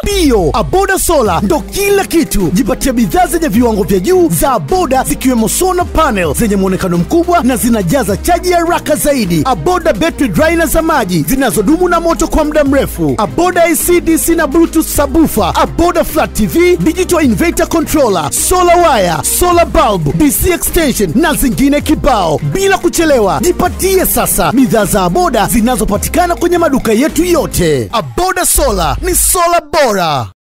Ndiyo, Aboda Sola ndo kila kitu. Jipatie bidhaa zenye viwango vya juu za Aboda zikiwemo solar panel zenye mwonekano mkubwa na zinajaza chaji haraka zaidi. Aboda battery dryer za maji zinazodumu na moto kwa muda mrefu. Aboda AC DC na Bluetooth sabufa. Aboda flat TV, digital inverter controller, solar wire, solar bulb, DC extension na zingine kibao. Bila kuchelewa, jipatie sasa bidhaa za Aboda zinazopatikana kwenye maduka yetu yote. Aboda Sola ni sola bora.